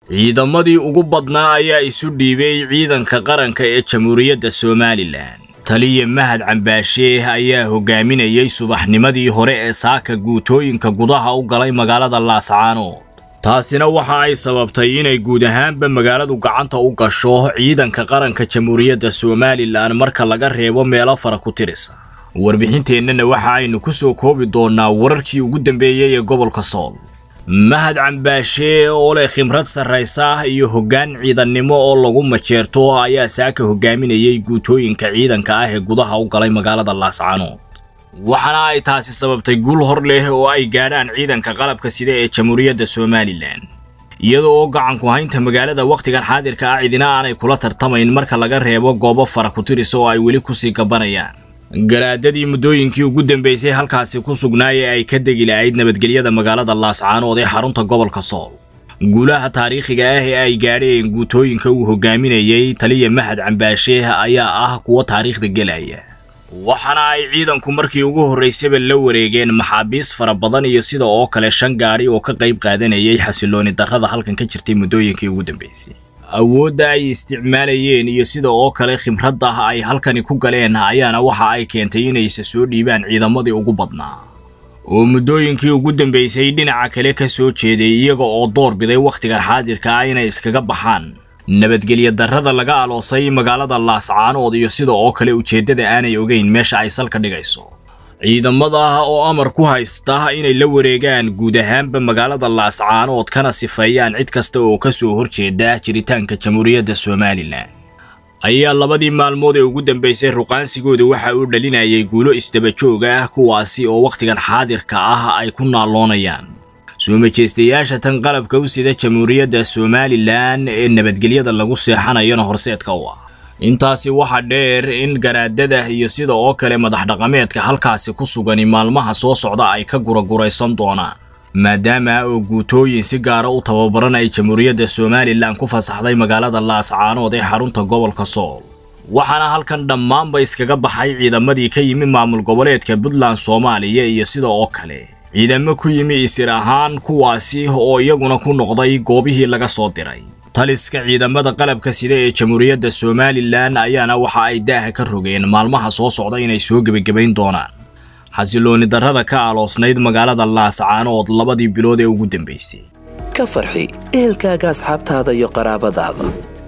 ciidamadii ugu badnaa ayaa isu dhiibay ciidanka qaranka ee jamhuuriyadda somalilan taliya mahad cambaashe ayaa hogaaminayay subaxnimadii hore ee saaka guutooyinka gudaha u galay magaalada laascaanood taasina waxa ay sababtay inay guud ahaanba magaaladu gacanta u gasho ciidanka qaranka jamhuuriyadda somalilan marka laga reebo meelo fara ku tirisa warbixinteennana waxa aynu ku soo koobi doonnaa wararkii ugu dambeeyey ee gobolka sool mahad cambaashe oo leh khibrad sarraysa iyo hoggaan ciidannimo oo lagu majeerto ayaa saaka hogaaminayay guutooyinka ciidanka ah ee gudaha u galay magaalada laascaanood waxaana ay taasi sababtay guul hor leh oo ay gaadhaan ciidanka qalabka sida ee jamhuuriyadda somalilan iyada oo gacanku haynta magaalada wakhtigan xaadirka ah cidina aanay kula tartamayn marka laga reebo goobo fara ku tirisa oo ay weli kusii gabanayaan garaadadii muddooyinkii ugu dambeysay halkaasi ku sugnaayee ay ka degi lahayd nabadgelyada magaalada laascaanood ee xarunta gobolka sool guulaha taariikhiga ah ee ay gaadheen guutooyinka uu hogaaminayay taliya mahad cambaashe ayaa ah kuwo taariikhda gelaya waxaana ay ciidanku markii ugu horraysaba la wareegeen maxaabiis fara badan iyo sida oo kale shan gaadhi oo ka qayb qaadanayay xasilooni darrada halkan ka jirtay muddooyinkii ugu dambeysay awoodda ay isticmaalayeen iyo sida oo kale khibradda ay halkani ku galeen ayaana waxa ay keentay inayse soo dhiibaan ciidamadii ugu badnaa oo muddooyinkii ugu dambeysay dhinaca kale ka soo jeeday iyaga oo door biday wakhtigan xaadirka ah inay iskaga baxaan nabadgelya darrada laga aloosay magaalada laascaanood iyo sida oo kale ujeeddada aanay ogeyn meesha ay salka dhigayso ciidamada oo amar ku haysta inay la wareegaan guud ahaanba magaalada laascaanood kana sifeeyaan cid kasta oo ka soo horjeeda jiritaanka jamhuuriyadda somalilan ayaa labadii maalmood ee ugu dambeysay ruqaansigooda waxa uu dhalinayay guulo isdabajoog ah kuwaasi oo wakhtigan xaadirka ah ay ku naalloonayaan soo majeystayaasha tan qalabka u sida jamhuuriyadda somalilan ee nabadgelyada lagu seexanayana horseedka u ah intaasi waxa dheer in garaadada iyo sida oo kale madax dhaqameedka halkaasi ku sugani maalmaha soo socda ay ka guraguraysan doonaan maadaama oo guutooyin si gaara u tababaran ay jamhuuriyadda somalilan ku fasaxday magaalada laascaanood ee xarunta gobolka sool waxaana halkan dhammaanba iskaga baxay ciidamadii ka yimi maamul goboleedka puntland soomaaliya iyo sida oo kale ciidamo ku yimi isir ahaan kuwaasi oo iyaguna ku noqday goobihii laga soo diray taliska ciidamada qalabka sida ee jamhuuriyadda somalilan ayaana waxa ay daaha ka rogeen maalmaha soo socda inay soo gebagabayn doonaan xasilooni darrada ka aloosnayd magaalada laascaanood labadii bilood ee ugu dambeysay ka farxi ehelkaaga asxaabtaada iyo qaraabadaada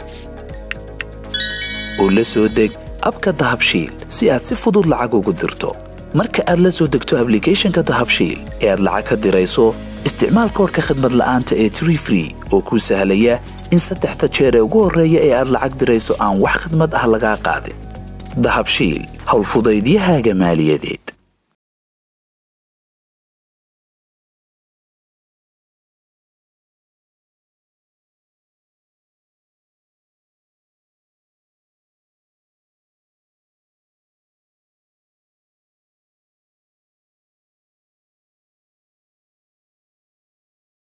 oo la soo deg abka dahabshiil si aad si fudud lacag ugu dirto marka aad la soo degto ablicathonka dahabshiil ee aad lacag ka dirayso isticmaal koorka khadmad la'aanta ee tree free oo kuu sahlaya in saddexda jeer ee ugu horreeya ee aad lacag dirayso aan wax khadmad ah lagaa qaadin dahabshiil howlfudaydiyahaaga maaliyadeed